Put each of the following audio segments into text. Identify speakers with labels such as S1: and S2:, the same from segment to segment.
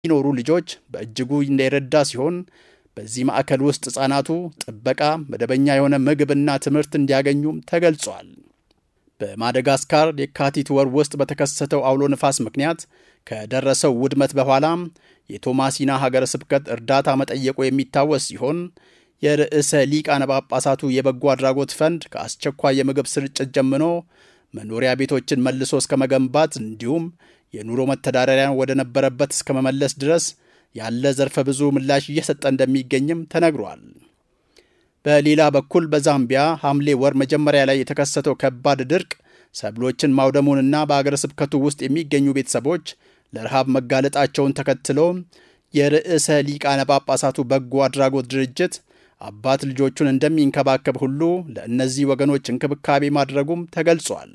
S1: ለሚኖሩ ልጆች በእጅጉ የረዳ ሲሆን በዚህ ማዕከል ውስጥ ሕፃናቱ ጥበቃ፣ መደበኛ የሆነ ምግብና ትምህርት እንዲያገኙም ተገልጿል። በማደጋስካር የካቲት ወር ውስጥ በተከሰተው አውሎ ንፋስ ምክንያት ከደረሰው ውድመት በኋላ የቶማሲና ሀገረ ስብከት እርዳታ መጠየቁ የሚታወስ ሲሆን የርዕሰ ሊቃነ ጳጳሳቱ የበጎ አድራጎት ፈንድ ከአስቸኳይ የምግብ ስርጭት ጀምሮ መኖሪያ ቤቶችን መልሶ እስከ መገንባት እንዲሁም የኑሮ መተዳደሪያን ወደ ነበረበት እስከ መመለስ ድረስ ያለ ዘርፈ ብዙ ምላሽ እየሰጠ እንደሚገኝም ተነግሯል። በሌላ በኩል በዛምቢያ ሐምሌ ወር መጀመሪያ ላይ የተከሰተው ከባድ ድርቅ ሰብሎችን ማውደሙንና በአገረ ስብከቱ ውስጥ የሚገኙ ቤተሰቦች ለረሃብ መጋለጣቸውን ተከትሎ የርዕሰ ሊቃነ ጳጳሳቱ በጎ አድራጎት ድርጅት አባት ልጆቹን እንደሚንከባከብ ሁሉ ለእነዚህ ወገኖች እንክብካቤ ማድረጉም ተገልጿል።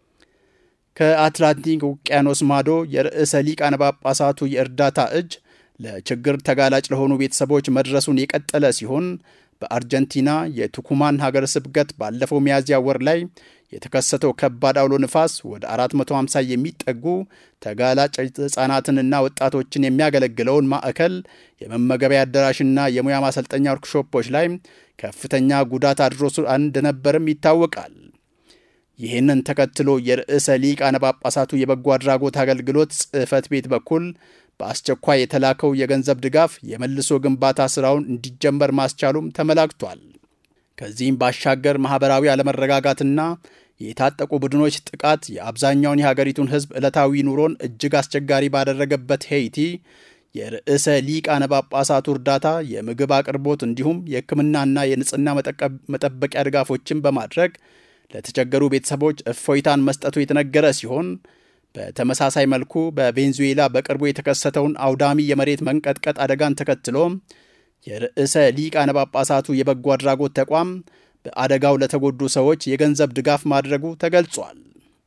S1: ከአትላንቲክ ውቅያኖስ ማዶ የርዕሰ ሊቃነ ጳጳሳቱ የእርዳታ እጅ ለችግር ተጋላጭ ለሆኑ ቤተሰቦች መድረሱን የቀጠለ ሲሆን በአርጀንቲና የቱኩማን ሀገረ ስብከት ባለፈው ሚያዝያ ወር ላይ የተከሰተው ከባድ አውሎ ንፋስ ወደ 450 የሚጠጉ ተጋላጭ ሕፃናትንና ወጣቶችን የሚያገለግለውን ማዕከል የመመገቢያ አዳራሽና የሙያ ማሰልጠኛ ወርክሾፖች ላይ ከፍተኛ ጉዳት አድርሶ እንደነበርም ይታወቃል። ይህንን ተከትሎ የርዕሰ ሊቃነ ጳጳሳቱ የበጎ አድራጎት አገልግሎት ጽሕፈት ቤት በኩል በአስቸኳይ የተላከው የገንዘብ ድጋፍ የመልሶ ግንባታ ሥራውን እንዲጀመር ማስቻሉም ተመላክቷል። ከዚህም ባሻገር ማኅበራዊ አለመረጋጋትና የታጠቁ ቡድኖች ጥቃት የአብዛኛውን የሀገሪቱን ሕዝብ ዕለታዊ ኑሮን እጅግ አስቸጋሪ ባደረገበት ሄይቲ የርዕሰ ሊቃነ ጳጳሳቱ እርዳታ የምግብ አቅርቦት እንዲሁም የሕክምናና የንጽህና መጠበቂያ ድጋፎችን በማድረግ ለተቸገሩ ቤተሰቦች እፎይታን መስጠቱ የተነገረ ሲሆን በተመሳሳይ መልኩ በቬንዙዌላ በቅርቡ የተከሰተውን አውዳሚ የመሬት መንቀጥቀጥ አደጋን ተከትሎ የርዕሰ ሊቃነ ጳጳሳቱ የበጎ አድራጎት ተቋም በአደጋው ለተጎዱ ሰዎች የገንዘብ ድጋፍ ማድረጉ ተገልጿል።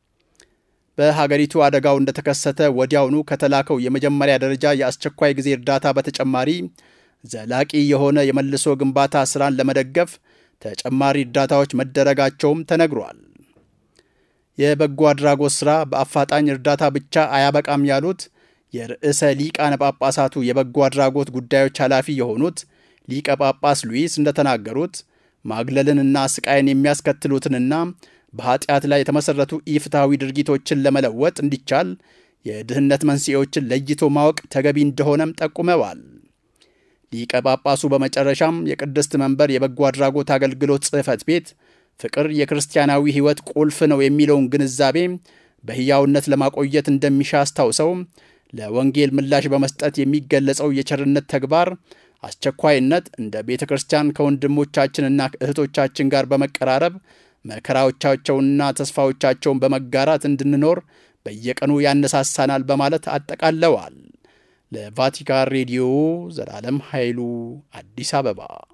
S1: በሀገሪቱ አደጋው እንደተከሰተ ወዲያውኑ ከተላከው የመጀመሪያ ደረጃ የአስቸኳይ ጊዜ እርዳታ በተጨማሪ ዘላቂ የሆነ የመልሶ ግንባታ ሥራን ለመደገፍ ተጨማሪ እርዳታዎች መደረጋቸውም ተነግሯል። የበጎ አድራጎት ሥራ በአፋጣኝ እርዳታ ብቻ አያበቃም ያሉት የርዕሰ ሊቃነ ጳጳሳቱ የበጎ አድራጎት ጉዳዮች ኃላፊ የሆኑት ሊቀ ጳጳስ ሉዊስ እንደተናገሩት ማግለልንና ስቃይን የሚያስከትሉትንና በኃጢአት ላይ የተመሠረቱ ኢፍትሐዊ ድርጊቶችን ለመለወጥ እንዲቻል የድህነት መንስኤዎችን ለይቶ ማወቅ ተገቢ እንደሆነም ጠቁመዋል። ሊቀ ጳጳሱ በመጨረሻም የቅድስት መንበር የበጎ አድራጎት አገልግሎት ጽሕፈት ቤት ፍቅር የክርስቲያናዊ ሕይወት ቁልፍ ነው የሚለውን ግንዛቤ በሕያውነት ለማቆየት እንደሚሻ አስታውሰው ለወንጌል ምላሽ በመስጠት የሚገለጸው የቸርነት ተግባር አስቸኳይነት እንደ ቤተ ክርስቲያን ከወንድሞቻችንና እህቶቻችን ጋር በመቀራረብ መከራዎቻቸውንና ተስፋዎቻቸውን በመጋራት እንድንኖር በየቀኑ ያነሳሳናል በማለት አጠቃለዋል። ለቫቲካን ሬዲዮ ዘላለም ኃይሉ አዲስ አበባ